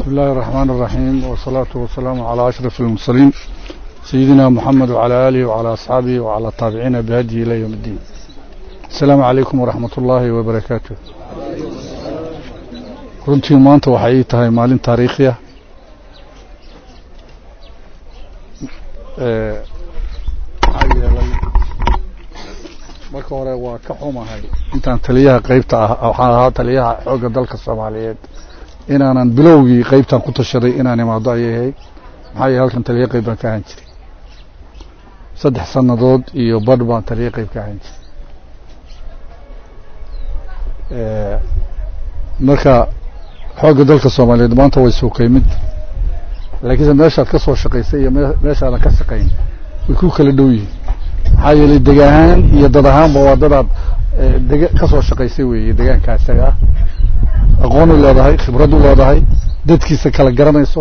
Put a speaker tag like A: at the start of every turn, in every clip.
A: بسم الله الرحمن الرحيم والصلاة والسلام على أشرف المرسلين سيدنا محمد وعلى آله وعلى أصحابه وعلى التابعين بهدي إلى يوم الدين السلام عليكم ورحمة الله وبركاته runtii maanta waxay ii tahay maalin taariikhiya maxaa yeelay marka hore waa ka xumahay intaan taliyaha qeybta ah waxaan ahaa taliyaha xoogga dalka soomaaliyeed inaanan bilowgii qeybtan ku tashaday inaan imaado ayay ahayd maxaa yeele halkan taliya qeyb baan ka ahaan jiray saddex sannadood iyo badh baan taliya qeyb ka ahaan jiray marka xoogga dalka soomaaliyeed maanta way suukay mid laakiinse meeshaad ka soo shaqaysay iyo meeshaadan ka shaqayn way ku kala dhow yihiin maxaa yeelay deg ahaan iyo dad ahaanba waa dadaad deg ka soo shaqaysay weeye degaankaa isaga ah aqoon u leedahay khibrad u leedahay dadkiisa kala garanayso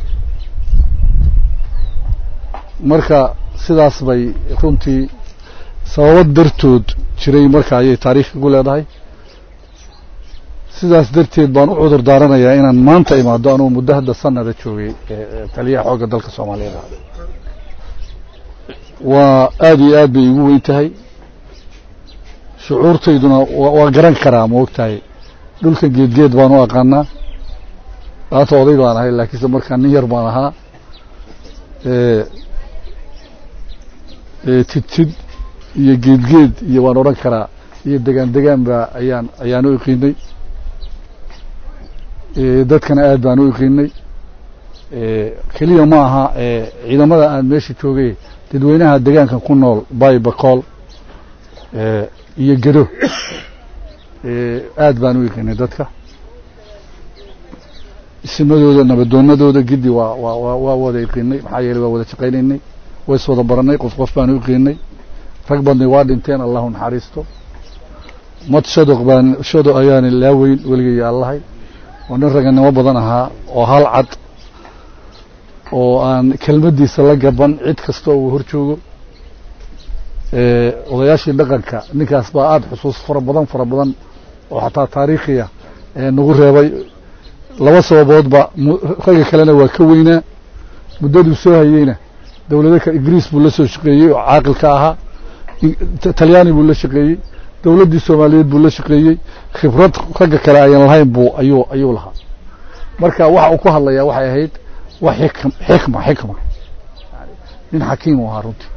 A: marka sidaas bay runtii sababo dartood jiray marka ayay taariikh igu leedahay sidaas darteed baan u cudur daaranayaa inaan maanta imaado anugu muddo hadda sanada joogay taliyaha xoogga dalka soomaaliyeed waa aada iyo aad bay igu weyn tahay shucuurtayduna waa garan karaa ma og tahay dhulka geedgeed baan u aqaanaa maanta oday baan ahay laakiinse markaa nin yar baan ahaa tidtid iyo geedgeed iyo waan odhan karaa iyo degaan degaan ba ayaan ayaan u iqiinay dadkana aad baan u iqiinay keliya ma aha ciidamada aan meesha joogay dadweynaha degaanka ku nool bay bacool iyo gedo aad baan u iqiinay dadka isimadooda nabadoonadooda giddi waa waa waa wada iqiinay maxaa yeeley waa wada shaqaynaynay ways wada baranay qof qof baan u iqiinay rag badnay waa dhinteen allahu naxariisto mad shadoq baan shadoq ayaana laaweyn weligay allahay oo nin raganimo badan ahaa oo hal cad oo aan kelmaddiisa la gaban cid kasta oo uu hor joogo odayaashii dhaqanka ninkaas baa aada xusuus fara badan fara badan oo xataa taariikhiya nagu reebay laba sababoodba ragga kalena waa ka weynaa muddaduu soo hayeyna dowlado ka ingiriis buu la soo shaqeeyey oo caaqilka ahaa talyaani buu la shaqeeyey dowladdii soomaaliyeed buu la shaqeeyey khibrad ragga kale ayan lahayn buu ayuu ayuu lahaa marka waxa uu ku hadlayaa waxay ahayd wax xikm xikma xikma nin xakiim u ahaa runtii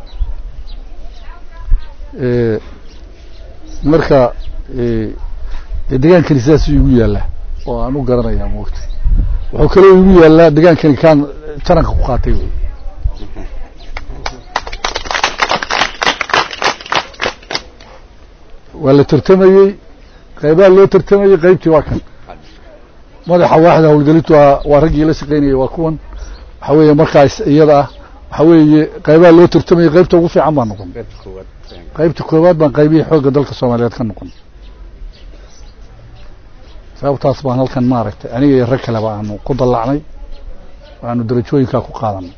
A: marka degaankani sidaasuu igu yaallaa oo aan u garanayaa moogtay wuxuu kaloo igu yaallaa degaankani kaan taranka ku qaatay wey waa la tartamayey qaybaha loo tartamayey qaybtii waa kan madaxa waaxda howlgelintu waa waa raggii la shaqaynayay waa kuwan waxa weeye markaas iyada ah waxa weeye qaybaha loo tartamayey qaybta ugu fiican baan noqon qaybta koowaad baan qaybihii xoogga dalka soomaaliyeed ka noqon sababtaas baan halkan maaragtay aniga iyo rag kaleba aanu ku dallacnay aanu darajooyinkaa ku qaadanay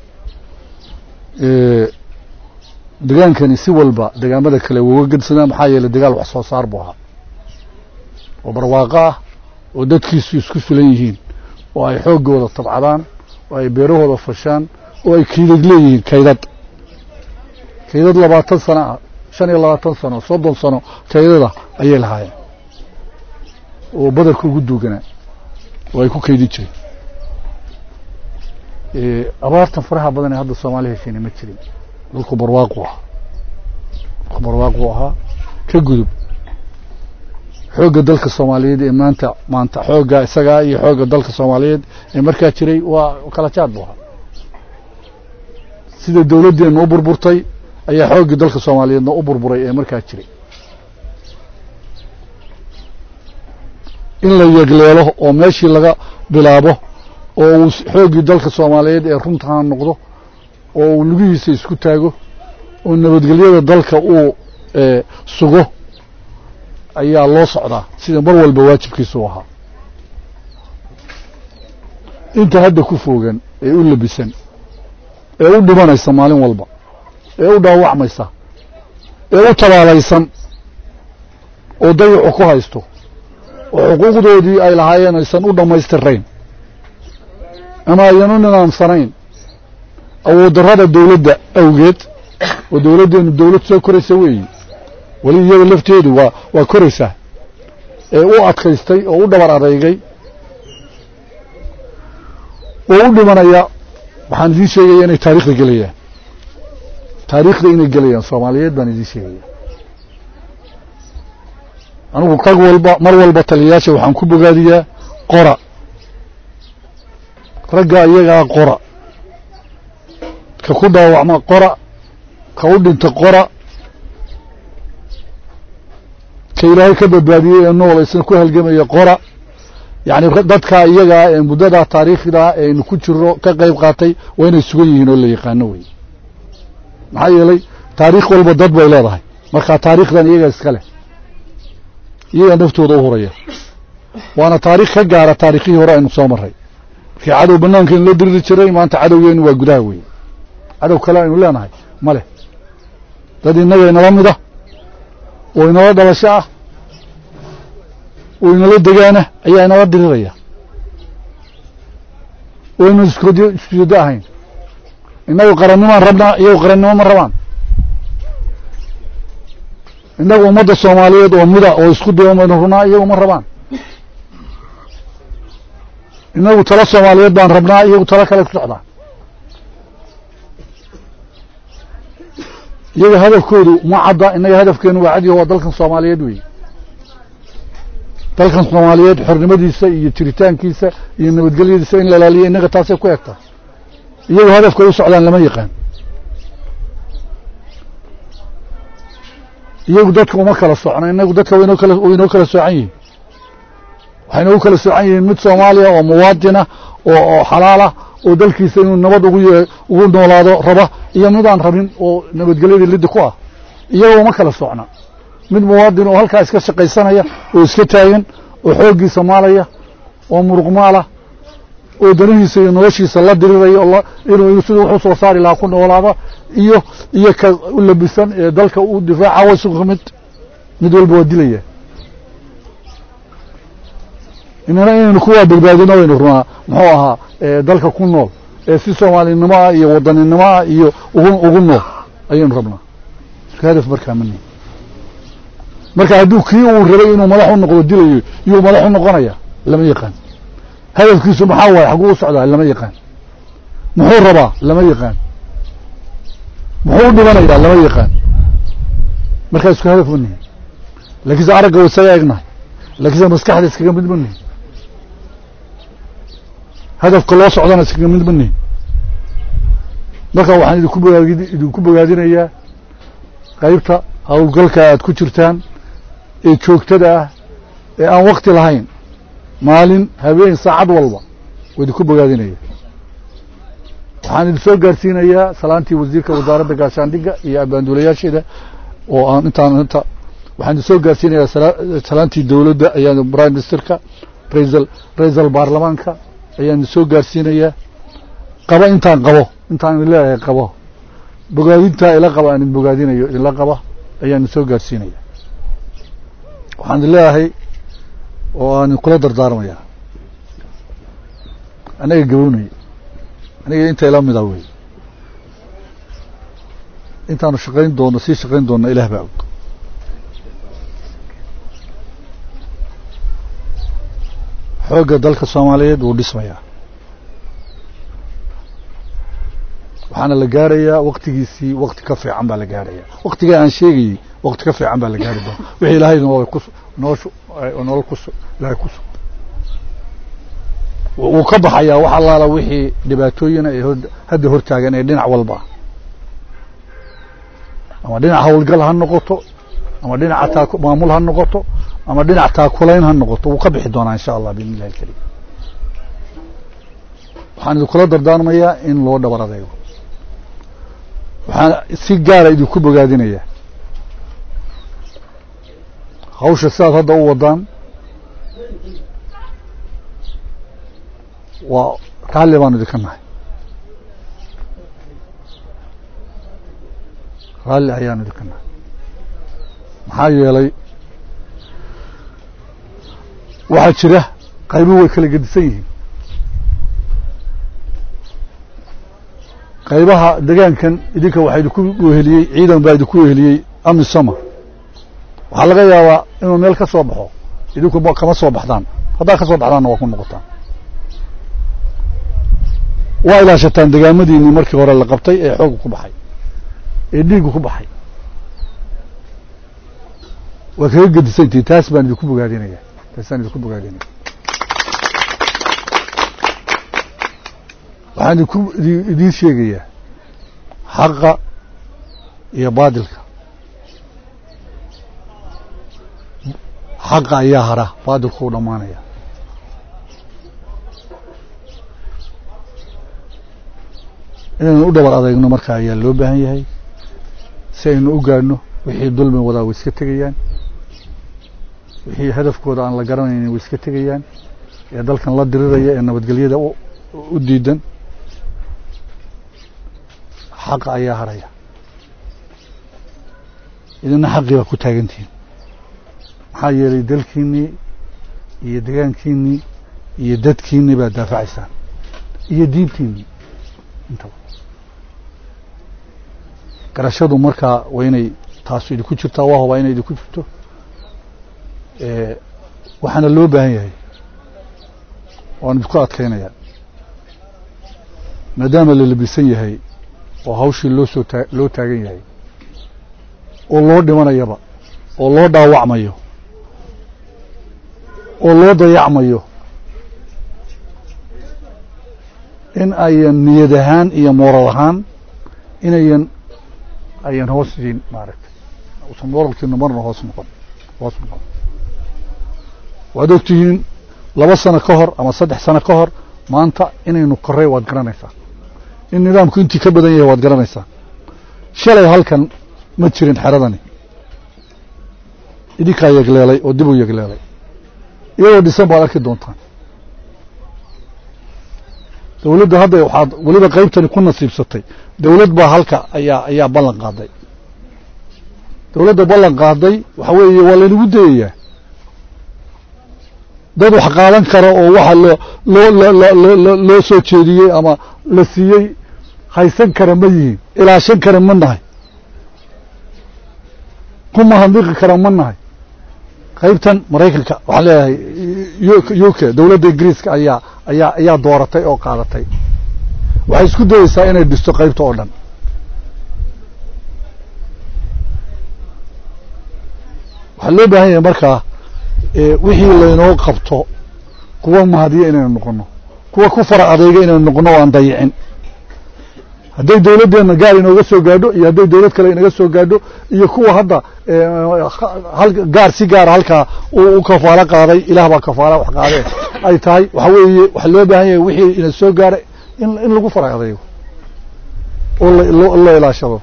A: degaankani si walba degaamada kale woga gedsanaa maxaa yeelay dagaal wax soo saar buu ahaa oo barwaaqo ah oo dadkiisu isku filan yihiin oo ay xooggooda tabcadaan oo ay beerahooda fashaan oo ay kaydad leeyihiin kaydad kaydad labaatan sano ah shan iyo labaatan sano soddon sano kaydada ayay lahaayeen oo badarka ugu duuganaa oo ay ku kaydin jireen abaartan faraha badan ee hadda soomaali heshiina ma jirin dhulku barwaaqu ahaa dhulku barwaaqu ahaa ka gudub xoogga dalka soomaaliyeed ee maanta maanta xoogga isagaa iyo xoogga dalka soomaaliyeed ee markaa jiray waa kala jaad buu ahaa sida dawladdeenna u burburtay ayaa xooggii dalka soomaaliyeedna u burburay ee markaa jiray in la yegleelo oo meeshii laga bilaabo oo uu xooggii dalka soomaaliyeed ee runtaana noqdo oo uu lugihiisa isku taago oo nabadgelyada dalka uu sugo ayaa loo socdaa sida mar walba waajibkiisa u ahaa inta hadda ku foogan ee u labisan ee u dhimanaysa maalin walba ee u dhaawacmaysa ee u tabaalaysan oo dayacu ku haysto oo xuquuqdoodii ay lahaayeen aysan u dhammaystirayn ama ayanu nidaamsanayn awood darrada dawladda awgeed oo dawladdeenu dawlad soo koraysa weeyi weli iyada lafteedu waa waa koraysaa ee u adkaystay oo u dhabar adeygay oo u dhimanaya waxaan idiin sheegaya inay taarikhda gelayaan taariikhda inay gelayaan soomaaliyeed baan idiin sheegaya anigu rag walba mar walba taliyayaasha waxaan ku bogaadiyaa qora ragga iyagaa qora ka ku dhaawacma qora ka u dhinta qora ka ilaahay ka badbaadiyey ee nool isna ku halgamaya qora yacni dadkaa iyagaa ee muddadaa taariikhdaa eaynu ku jiro ka qayb qaatay waa inay sugan yihiin oo la yaqaano wey maxaa yeelay taariikh walba dad bay leedahay markaa taariikhdan iyagaa iska leh iyagaa naftooda u huraya waana taarikh ka gaara taarikhihii hore aynu soo maray markii cadow banaankeenu la diriri jiray maanta cadowgeenu waa gudaha wey cadow kale aynu leenahay ma leh dad innaga inala mida oo inala dhalasho ah oo inala degaana ayaa inala diriraya oo aynu iskujeedo ahayn innagu qarannimaan rabnaa iyagu qarannimo ma rabaan innagu ummadda soomaaliyeed oo mida oo isku duwan baynu rabnaa iyagu ma rabaan innagu talo soomaaliyeed baan rabnaa iyagu talo kale ku socdaa iyaga hadafkoodu ma cadda innaga hadafkeenu waa cadiyo waa dalkan soomaaliyeed wey dalkan soomaaliyeed xornimadiisa iyo jiritaankiisa iyo nabadgelyadiisa in la ilaaliyo innaga taasay ku egtaa iyagu hadafkay u socdaan lama yaqaan iyagu dadka uma kala socno inagu dadka waynoo kala waynoo kala soocan yihiin waxayna u kala soocan yihiin mid soomaaliya oo muwaadina oo oo xalaalah oo dalkiisa inuu nabad ugu ye ugu noolaado raba iyo mid aan rabin oo nabadgelyadii liddi ku ah iyaga uma kala socna mid muwaadin oo halkaa iska shaqaysanaya oo iska taagan oo xooggiisa maalaya oo muruqmaala oo danihiisa iyo noloshiisa la diriraya oo inuu siduu wuxuu soo saari lahaa ku noolaado iyo iyo ka u labisan ee dalka u difaaca wa isugu mid mid walba waa dilaya inana inaynu kuwaa badbaadino waynu runaa muxuu ahaa dalka ku nool ee si soomaalinimo ah iyo wadaninimo ah iyo ugu ugu nool ayaynu rabnaa isku hadaf markaa mani marka hadduu kii uu rabay inuu madax u noqdo dilayo iyuu madax u noqonaya lama yaqaan hadafkiisu maxaa waaye xaguu u socdaa lama yaqaan muxuu rabaa lama yaqaan muxuu u dhimanayaa lama yaqaan markaa isku hadaf manihin laakiinse aragga wa isaga egnahay laakiinse maskaxda iskaga mid manihin hadafka loo socdana iskaga mid manihin marka waxaan idinku bogaadi idinku bogaadinayaa qaybta howlgalka aad ku jirtaan ee joogtada ah ee aan wakti lahayn maalin habeen saacad walba waa idinku bogaadinaya waxaan idin soo gaarsiinayaa salaantii wasiirka wasaaradda gaashaandhigga iyo abaanduulayaasheeda oo aan intaan inta waxaan idin soo gaarsiinayaa salaantii dowladda ayaan prime ministerka raisal raisal baarlamaanka ayaan idin soo gaarsiinayaa qaba intaan qabo intaan idin leeyahay qabo bogaadintaa ila qaba aan idin bogaadinayo idinla qaba ayaan idin soo gaarsiinaya waxaan idin leeyahay oo aan kula dardaarmaya anaga gabownay aniga inta ila mida wey intaanu shaqayn doono sii shaqayn doona ilaah baa og xoogga dalka soomaaliyeed wuu dhismayaa waxaana la gaarayaa waktigiisii wakti ka fiican baa la gaaraya waktigaa aan sheegayey wakti ka fiican baa la gaari doona wixii ilaahay nool ku nooshu nolol kus ilaahay ku sug wuu ka baxayaa wax allaala wixii dhibaatooyina ee hadda hortaagan ee dhinac walba ama dhinac hawlgal ha noqoto ama dhinaca taa maamul ha noqoto ama dhinac taakulayn ha noqoto wuu ka bixi doonaa insha allah biidn illahi alkarim waxaan idinkula dardaarmayaa in loo dhabar adeego waxaan si gaara idinku bogaadinayaa hawsha sidaad hadda u wadaan waa raalli baanu idinka nahay raalli ayaanu idinka nahay maxaa yeelay waxaa jira qaybuhu way kala gedisan yihiin qaybaha degaankan idinka waxaa idinku weheliyey ciidan baa idinku weheliyey amisoma waxaa laga yaabaa inuu meel ka soo baxo idinku kama soo baxdaan haddaa ka soo baxdaanna waa ku noqotaan waa ilaashataan degaamadiinii markii hore la qabtay ee xooga ku baxay ee dhiigga ku baxay waa kaga gedisantihin taas baan idinku bogaadinaya taasaan idinku bogaadinaya waxaan idinku idiin sheegayaa xaqa iyo baadilka xaqa ayaa hara baadilku u dhammaanaya inaynu u dhabar adeegno markaa ayaa loo baahan yahay si aynu u gaadhno wixii dulmi wadaa way iska tegayaan wixii hadafkooda aan la garanaynin way iska tegayaan ee dalkan la diriraya ee nabadgelyada u diidan xaqa ayaa haraya idina xaqii baa ku taagantihiin maxaa yeelay dalkiinnii iyo degaankiinnii iyo dadkiinnii baad daafacaysaan iyo diintiinnii intaba garashadu markaa waa inay taasu idinku jirtaa waa hubaa inay idinku jirto waxaana loo baahan yahay waan idinku adkaynaya maadaama la labisan yahay oo hawshii loo soo taa loo taagan yahay oo loo dhimanayaba oo loo dhaawacmayo oo loo dayacmayo in ayan niyad ahaan iyo mooral ahaan inayan ayan hoos siin maaragtay usan mooralkiinu marna hoos noqon hoos noqon waad og tihiin laba sano ka hor ama saddex sano ka hor maanta inaynu korray waad garanaysaa in nidaamku intii ka badan yahay waad garanaysaa shalay halkan ma jirin xeradani idinkaa yegleelay oo dib u yegleelay iyadoo dhisan baad arki doontaan dawladda hadda waxaad weliba qaybtani ku nasiibsatay dawlad baa halka ayaa ayaa ballan qaaday dawladda ballan qaaday waxa weeye waa laynagu dayayaa dad wax qaadan kara oo waxa loo loo loo loo soo jeediyey ama la siiyey haysan kara ma yihiin ilaashan kara ma nahay ku mahadniqi kara ma nahay qaybtan maraykanka waxaan leeyahay u k dawladda ingiriiska ayaa ayaa ayaa dooratay oo qaadatay waxay isku dayeysaa inay dhisto qaybta oo dhan waxaa loo baahan yahay markaa wixii laynoo qabto kuwa mahadiya inaynu noqono kuwa ku fara adeyga inaynu noqono o aan dayicin hadday dawladdeena gaar inooga soo gaadho iyo hadday dawlad kale inaga soo gaadho iyo kuwa hadda gaar si gaara halkaa u kafaalo qaaday ilaah baa kafaala wax qaadee ay tahay waxa weeye waxaa loo baahan yahay wixii ina soo gaaray in in lagu fara adeygo oo loo ilaashado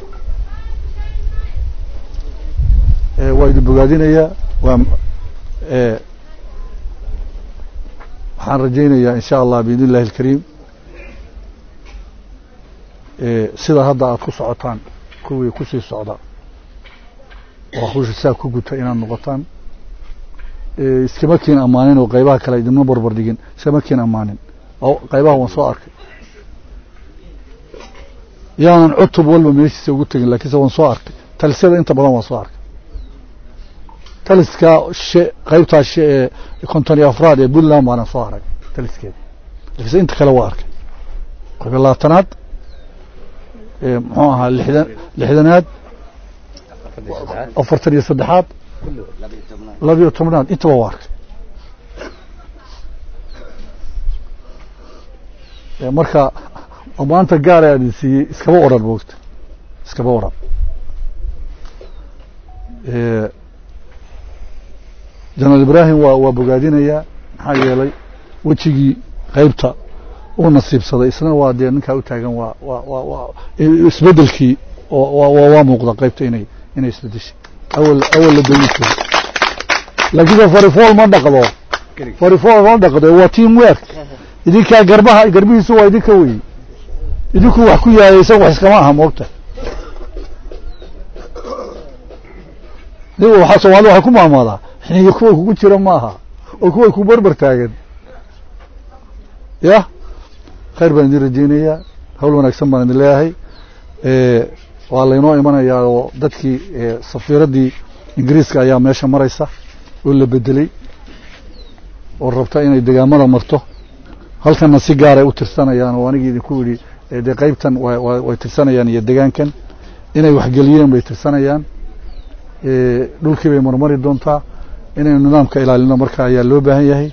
A: waa idin bogaadinayaa waa waxaan rajaynayaa in sha allah biidn illahi alkariim sida hadda aad ku socotaan kuwii kusii socda oo hawsha saa ku guta inaad noqotaan iskama kiin ammaanin oo qaybaha kale idinma barbar dhigin iskama kiin ammaanin qaybaha waan soo arkay yaanan cutub walba meeshiisa ugu tegin lakiinse waan soo arkay talisada inta badan waan soo arkay taliskaa she qaybtaa she ee konton iyo afraad ee puntland baanan soo arag taliskeeda lakiinse inta kale waa arkay qayba labaatanaad muxuu ahaa lixdan lixdanaad afartan iyo saddexaad labiyo tobnaad intaba waa arkay marka maanta gaara aadin siiyey iskaba odhan moogta iskaba odhan janaal ibraahim waa waa bogaadinayaa maxaa yeelay wejigii qaybta uu nasiibsaday isna waa dee ninkaa u taagan waa waa waa waa isbedelkii oo waa muuqda qaybta inay inay isbedeshay awal awal la dooni jiray laakiinse farifool ma dhaqdo farifool ma dhaqdo waa team work idinkaa garbaha garbihiisu waa idinka weyi idinku wax ku yahay isaga wax iskama aha moogta waxaa soomaalida waxay ku maamaadaa xiniga kuwa kugu jira ma aha oo kuwa ku barbar taagan ya khayr baan idin rajeynayaa hawl wanaagsan baan idin leeyahay waa laynoo imanayaa oo dadkii safiiraddii ingiriiska ayaa meesha maraysa oo la bedeley oo rabta inay degaamada marto halkanna si gaaray u tirsanayaan oo anigii idinku yidhi dee qaybtan way tirsanayaan iyo degaankan inay waxgeliyeen bay tirsanayaan dhulkii bay marmari doontaa inaynu nidaamka ilaalino marka ayaa loo baahan yahay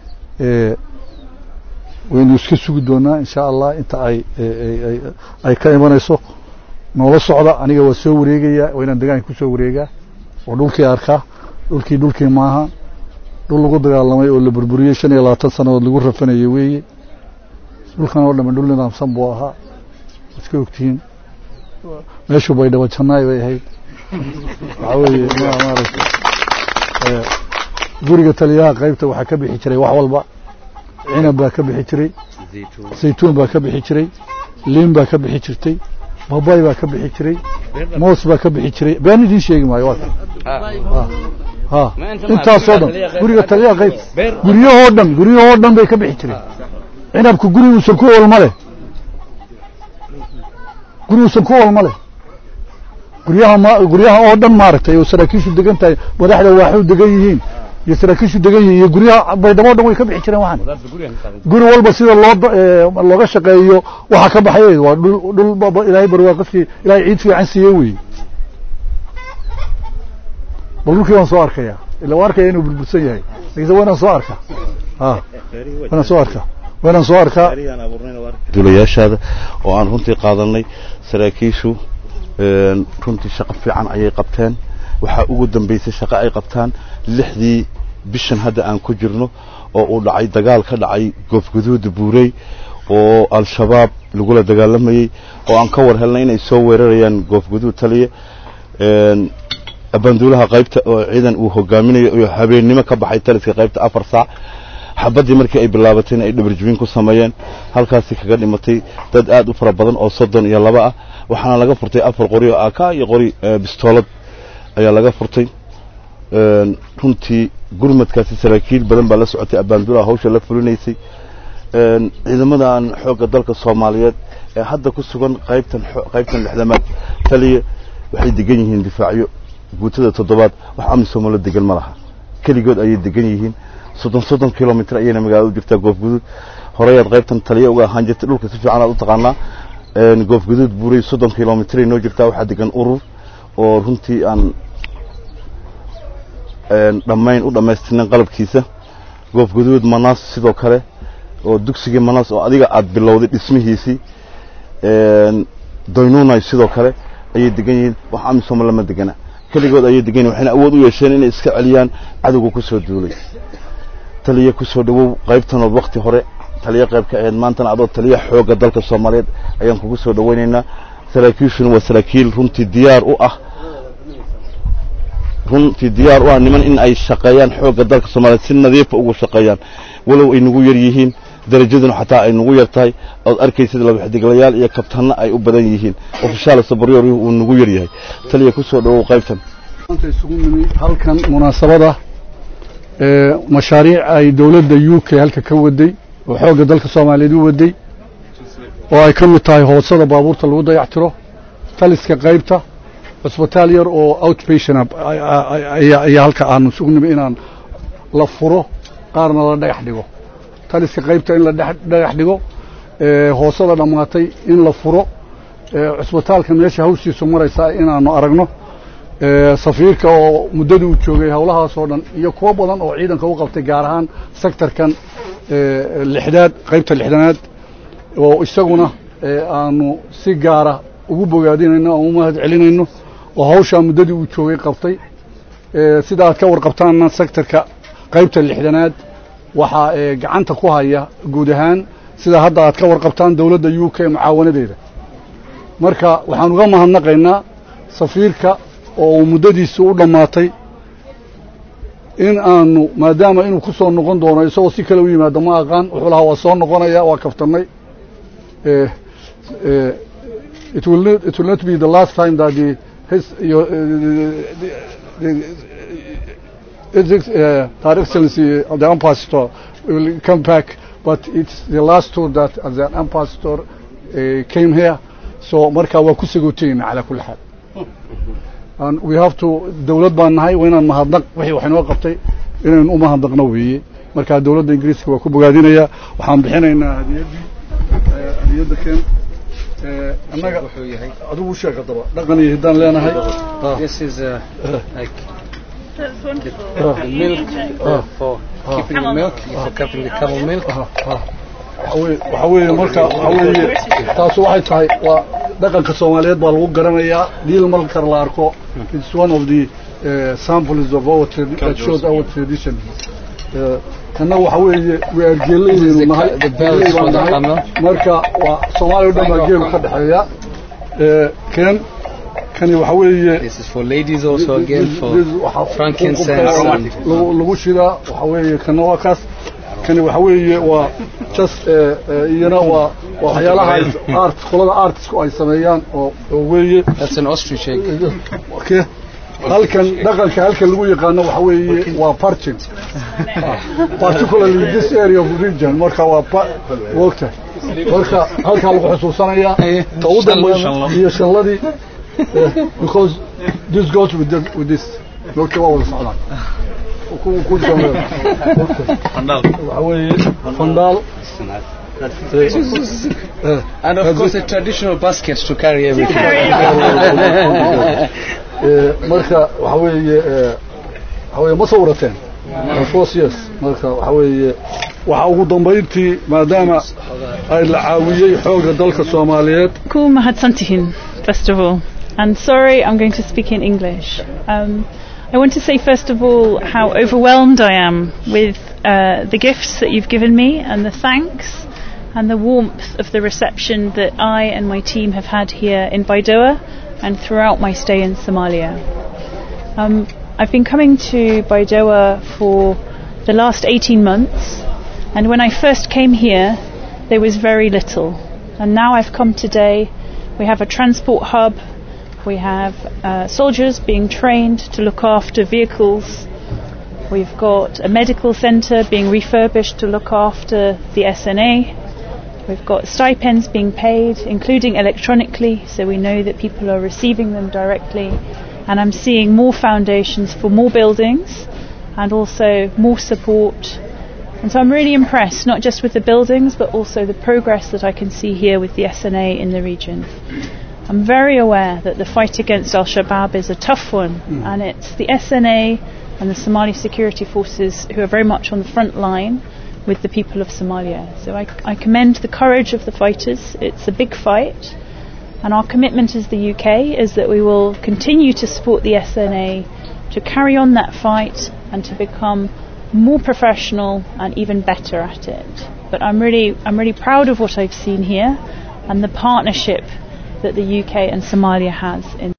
A: waynu iska sugi doonaa insha allah inta ay ay ka imanayso noola socda aniga waa soo wareegayaa waa inaan degaanka kusoo wareegaa oo dhulkii arkaa dhulkii dhulkii maaha dhul lagu dagaalamay oo la burburiyey shan iyo labaatan sannadood lagu rafanayay weeye dhulkan oo dhamme dhul nidaamsan buu ahaa iska ogtihiin meeshu bay dhaba jannaay bay ahayd waxaa weeye maaragtay guriga taliyaha qaybta waxaa ka bixi jiray wax walba cinab baa ka bixi jiray saytuun baa ka bixi jiray liin baa ka bixi jirtay babay baa ka bixi jiray moos baa ka bixi jiray been idiin sheegi maayo waa ha intaasoo dhan guriga taliyaha qayb guryahoo dhan guryahoo dhan bay ka bixi jireen cinabku guriguusan ku olma leh guriguusan ku olma leh guryaha ma guryaha oo dhan maaragtay oo saraakiishu degan tahay madaxda waaxu degan yihiin iyo saraakiishu degan yihiin iyo guryaha baydhabo o dhan way ka bixi jireen waxaan guri walba sida loo looga shaqeeyo waxaa ka baxay waa dhul dhul ilaahay barwaaqasi ilaahay ciid fiican siiyey weeye bal dhulkii waan soo arkaya ila waa arkaya inuu burbursan yahay lakiinse waa inaan soo arkaa a waa inaan soo arkaa waa inaan soo arkaa
B: duulayaashaada oo aan runtii qaadanay saraakiishu runtii shaqo fiican ayay qabteen waxaa ugu dambaysay shaqo ay qabtaan lixdii bishan hadda aan ku jirno oo uu dhacay dagaal ka dhacay goofguduuda buurey oo al-shabaab lagula dagaalamayey oo aan ka war helnay inay soo weerarayaan goofguduud taliya abanduulaha qaybta oo ciidan uu hogaaminayo oo habeennimo ka baxay taliska qaybta afar saac xabaddii markii ay bilaabatayna ay dhabarjibin ku sameeyeen halkaasi kaga dhimatay dad aad u fara badan oo soddon iyo laba ah waxaana laga furtay afar qori oo aka iyo qori bistoolad ayaa laga furtay runtii gurmadkaasi saraakiil badan baa la socotay abaanduulaha hawsha la fulinaysay ciidamadan xoogga dalka soomaaliyeed ee hadda ku sugan qaybtan qaybtan lixdamaad taliya waxay degan yihiin difaacyo guutada toddobaad wax amisomo la degan ma laha keligood ayay degan yihiin soddon soddon kilomitr ayayna magaalada u jirtaa goofguduud horeyaad qaybtan taliya uga ahaan jirtay dhulka si fiican aad u taqaanaa goofguduud buuray soddon kilomitray noo jirtaa waxaa degan urur oo runtii aan dhammayn u dhammaystirnayn qalabkiisa goofguduud manaas sidoo kale oo dugsigii manaas oo adiga aad bilowday dhismihiisii doynunay sidoo kale ayay degan yihiin wax amisom lama degana keligood ayay degan yihin waxayna awood u yeesheen inay iska celiyaan cadowga ku soo duulay taliya ku soo dhawow qaybtanood wakti hore taliya qayb ka ahayd maantana adoo taliya xoogga dalka soomaaliyeed ayaan kugu soo dhawaynaynaa saraakiishuna waa saraakiil runtii diyaar u ah runtii diyaar u ah niman in ay shaqeeyaan xoogga dalka soomaaliyeed si nadiifa ugu shaqeeyaan walow ay nagu yar yihiin darajaduna xataa ay nagu yar tahay ood arkaysid laba xidiglayaal iyo kabtanna ay u badan yihiin ofishaal sabaryoor uu nagu yar yahay taliya ku soo dhawow qaybtan
A: maanta isugu nimi halkan munaasabada mashaariic ay dowladda u k halka ka waday oo xoogga dalka soomaaliyeed u waday oo ay ka mid tahay hoosada baabuurta lagu dayactiro taliska qaybta cusbitaal yar oo outpatient ayaa halka aanu isugu nimi inaan la furo qaarna la dhagax dhigo taliska qaybta in la dhagax dhigo hoosada dhammaatay in la furo cusbitaalka meesha hawshiisu maraysaa inaanu aragno safiirka oo muddadii uu joogay howlahaasoo dhan iyo kuwo badan oo ciidanka u qabtay gaar ahaan sectorkan lixdaad qaybta lixdanaad oo isaguna aanu si gaara ugu bogaadinayno aan u mahad celinayno oo hawshaa muddadii uu joogay qabtay sida aad ka warqabtaanna sectorka qaybta lixdanaad waxaa gacanta ku haya guud ahaan sida hadda aad ka warqabtaan dowladda u k mucaawanadeeda marka waxaan uga mahadnaqaynaa safiirka oo uu muddadiisi u dhammaatay in aanu maadaama inuu ku soo noqon doono isagoo si kale u yimaado ma aqaan wuxuu lahaa waa soo noqonaya waa kaftannay it will not, it will not be the last time that the his your the, the, the, uh, Her Excellency of the Ambassador will come back, but it's the last tour that as an ambassador uh, came here so marka waa ku sagootayna calaa kulli xaal and we have to dawlad baan nahay waa inaan mahadnaq wixii wax inoo qabtay inaynu u mahadnaqno weeye marka dawladda ingiriiska waa ku bogaadinayaa waxaan bixinaynaa hadiyaddii hadiyadda keen annaga adigu u sheeg haddaba dhaqan iyo hiddaan leenahay
C: This is uh, like
D: That's wonderful.
C: the milk uh, for keeping the milk, for keeping the camel milk.
A: waxa weeye marka waxa weeye taas waxay tahay waa dhaqanka soomaaliyeed baa lagu garanayaa dhiil markar la arko it's one of the uh, samples of our tradi- that shows our tradition kana waxa weeye we are geelaynu nahay
C: the bells
A: geelay baan
C: for the
A: nahay.
C: camel.
A: marka waa soomaaliya o dhan baa geelu ka dhexeeya Eh, ken kani waxa weeye
C: This is for ladies also again for
A: This- waxa-
C: frankincense and
A: lagu lagu shidaa waxa weeye kana waa kaas kani waxa weeye waa just eh, eh, iyana waa waa waxyaalaha ay- art qolada artisku ay sameeyaan oo oo weeye
C: that's an ostrich egg.
A: okay halkan dhaqanka halkan lagu yaqaano waxa weeye waa parching particularly this area of region marka waa pa- wogta marka halkaa lagu xusuusanayaa ta u dambaysa iyo shanladii eh, because this goes with, the, with this wogta waa wada socdaan ku ku dambeeya waxa weeye fandaal eh,
C: And of course a traditional basket to carry everything.
A: Eh, marka waxa weeye eh, waxa weeye ma sawirateen of course yes marka waxa weeye waxa ugu dambayntii maadaama ay la caawiyey xoogga dalka Soomaaliyeed
D: Ku mahadsantihin, first of all. And sorry, I'm going to speak in English. Um, I want to say, first of all, how overwhelmed I am with uh, the gifts that you've given me and the thanks and the warmth of the reception that I and my team have had here in Baidoa and throughout my stay in Somalia. Um, I've been coming to Baidoa for the last 18 months, and when I first came here, there was very little. And now I've come today, we have a transport hub, we have uh, soldiers being trained to look after vehicles, we've got a medical centre being refurbished to look after the SNA. We've got stipends being paid, including electronically, so we know that people are receiving them directly. And I'm seeing more foundations for more buildings and also more support. And so I'm really impressed, not just with the buildings, but also the progress that I can see here with the SNA in the region. I'm very aware that the fight against Al Shabaab is a tough one, and it's the SNA and the Somali security forces who are very much on the front line with the people of Somalia. So I, I commend the courage of the fighters. It's a big fight, and our commitment as the UK is that we will continue to support the SNA to carry on that fight and to become more professional and even better at it. But I'm really, I'm really proud of what I've seen here and the partnership that the UK and Somalia has in